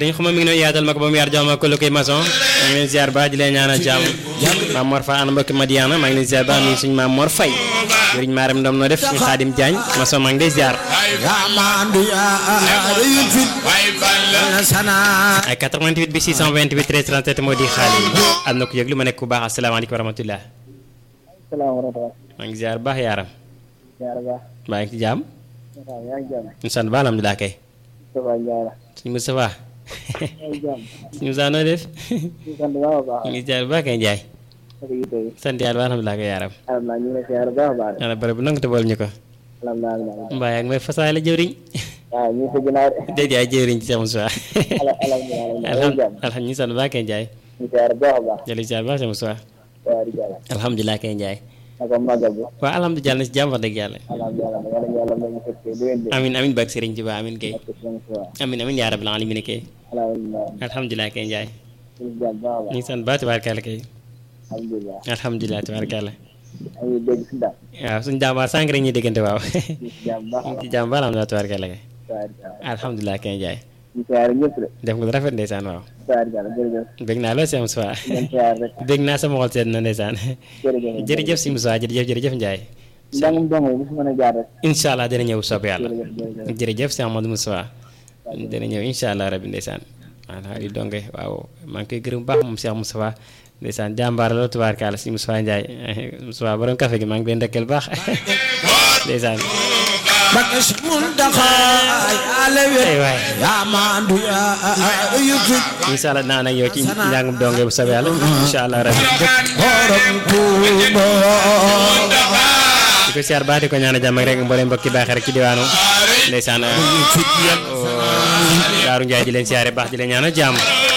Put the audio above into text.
sëriñ xuma mi ngi noonu yaatal ma ko ba mu yaar jox ma ko lu koy maçon maa ngi leen ziar baax di leen ñaanal jàmm maam Mor Fa ana mbokki Madiana maa ngi leen ziar baax nuyu suñu maam Mor Fay sëriñ Maaram Ndom noo def suñu Xaadim Jaañ maçon maa ngi lay ziar yaa maandu yaa rëyul fit na sana ay 88 bi 628 13 37 moo di xaali am na ku yëg lu ma nekk ku baax asalaamaaleykum wa rahmatullah salaamaaleykum. maa ngi ziar baax yaaram Ziar baax. maa ngi ci jàmm waaw yaa ngi jàmm. ñu sant ba alhamdulilah kay Moustapha Ndiaye la. suñu Moustapha yaa ngi jàmm. suñu Moussa noo def ñu sant baax a baax. ñu ngi ziar baax kay Njaay naka yitte yi. sant yàlla ba alhamdulilah kay yaaram alhamdulilah ñu ngi lay ziar baax a baax. yàlla bërëb bu nangu te bool ñu ko alhamdulilah alhamdulilah. mbaa yaa ngi may fasaay la jëwriñ waaw ñu ngi sa ginnaaw de. déedéet ay jëwriñ ci sama Moussa ala alhamdulilah alhamdulilah. yaa ngi jàmm. alhamdulilah ñu sant baax kay Njaay ñu ziar baax a baax. jëli ziar baax sama Moussa waaw di jàll. alhamdulilah kay Njaay naka màggal bi. waaw alhamdulilah na si jàmm wax dëgg yàlla alhamdulilah yàlla na yàlla may ñu fekkee lu leen de. amin amin barke Sëriñ Tuubaa amin kay ak suñu suwa. amin amin yaa rabbil alamin kay alhamdulilah. alhamdulilah kay Njaay ñu ngi jàmm baax a ñu baax. ngi sant baax tabaarkalla kay alhamdulilah. alhamdulilah tabaarkalla maa ngi dégg si daal. waaw suñu jàmbaar sànq rek ñuy déggante waaw ñu ngi si jàmm baax a ñu ngi baax. ci jàmm ba alhamdulilah tabaarkalla kay waaw di jàll. alhamdulilah kay Njaay ñu ziar ñëpp de. def nga lu rafet ndeysaan waaw waaw di jàll jërëjëf. bég naa lool si Moussa ngeen ziar rek. bég naa sama xol seet na ndeysaan jërëjëf. jërëjëf si Moussa jërëjëf jërëjëf Njaay njàngum dong yi bu fi mën a jaar rek. incha allah dina ñëw soob yàlla jërëjëf jërëjëf. jërëjëf si Amadou Moussa dina ñëw incha allah rabbi ndeysaan voilà di donge waaw maa ngi koy gërëm bu baax moom Cheikh Moustapha ndeysaan jàmbaar la tubaarkaala si Moustapha Ndiaye Moustapha borom café gi maa ngi koy ndekkeel baax ndeysaan Mbakke si Muntaxa yaa lewet ay waay yaa maandu yaa rëyul fit incha allah naa nag yow ci njàngum donge bu soobee yàlla incha allah rabbi borom Tuuba di ko siyaar baax di ko ñaan jàmm ak rek mbooleem mbokki baaxee rek ci diwaanu ndeysaan fit yam Daaru Ndiaye di leen siyaare baax di leen ñaan jàmm